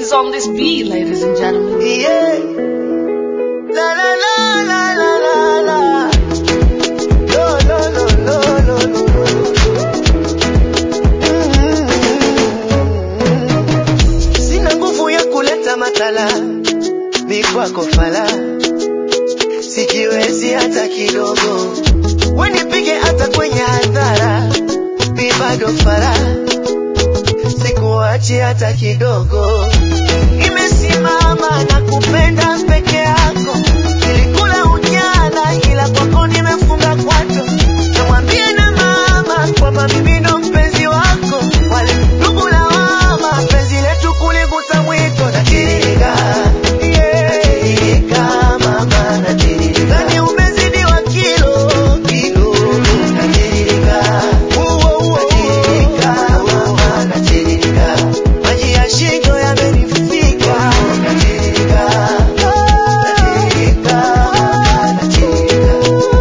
He's on this beat, ladies and gentlemen. Yeah. La la la la la la la. Lo lo lo lo lo lo. Mm. Sina nguvu ya kuleta matala, mi kwako fala, sijiwezi hata kidogo, wenipige hata kwenye hadhara, mi bado fala, sikuachi hata kidogo nimesimama na kupenda peke yako, nilikula ujana ila kwako nimefunga kwato. Namwambia na mama kwamba mimi ndo mpenzi wako, wale ndugu lawama, penzi letu kuligusa mwiko. Natiririka, natiririka mama, natiririka, ndani umezidiwa kilo kilo, natiririka, natiririka mama, natiririka, maji ya shingo yamenifika, natiririka, natiririka, natiririka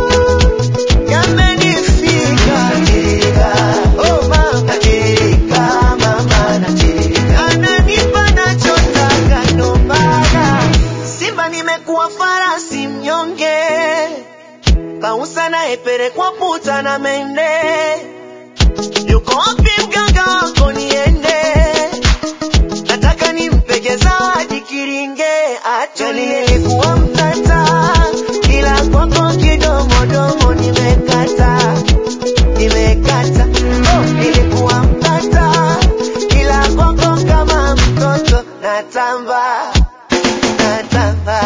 yamenifika natirika, oh mama natirika, mama natirika, ananipa nachotaka ndo maana Simba nimekuwa farasi mnyonge, pausa naepelekwa puta na mende, yuko wapi mganga wako niende? nataka nimpege zawadi kiringe atulie. Nilikuwa mtata ila kwako kidomodomo nimekata, nimekata. Oh, nilikuwa mtata ila kwako kama mtoto natamba, natamba.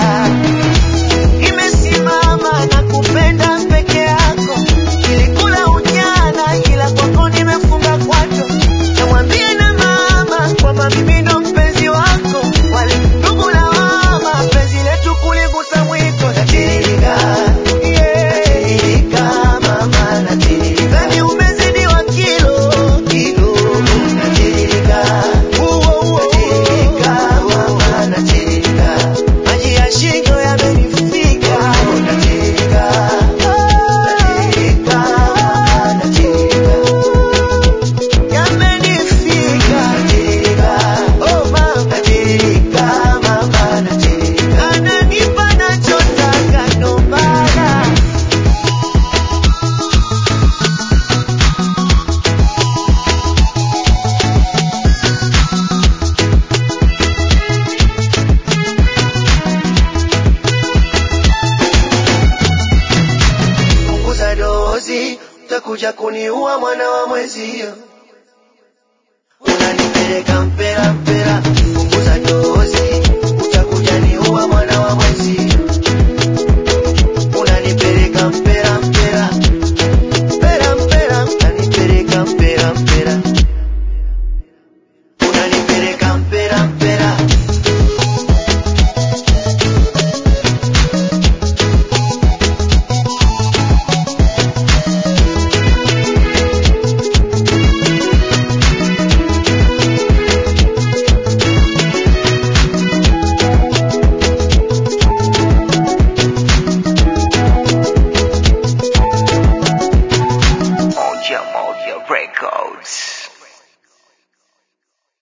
Nimesimama na kupenda peke yako, nilikula ujana ila kwako nimefunga kwato. Namwambia na mama kwamba mimi ndo mpenzi wako, wale ndugu lawama, penzi letu kuligusa mwiko. Natiririka, natiririka mama, natiririka, ndani umezidiwa kilo kilo. Natiririka, natiririka mama, natiririka, maji ya shingo yamenifika. Natiririka, natirika, natirika yamenifika natirika, oh mama natirika, mama natirika, ananipa nachotaka ndo maana punguza dozi, utakuja kuniua mwana wa mwezio, unanipeleka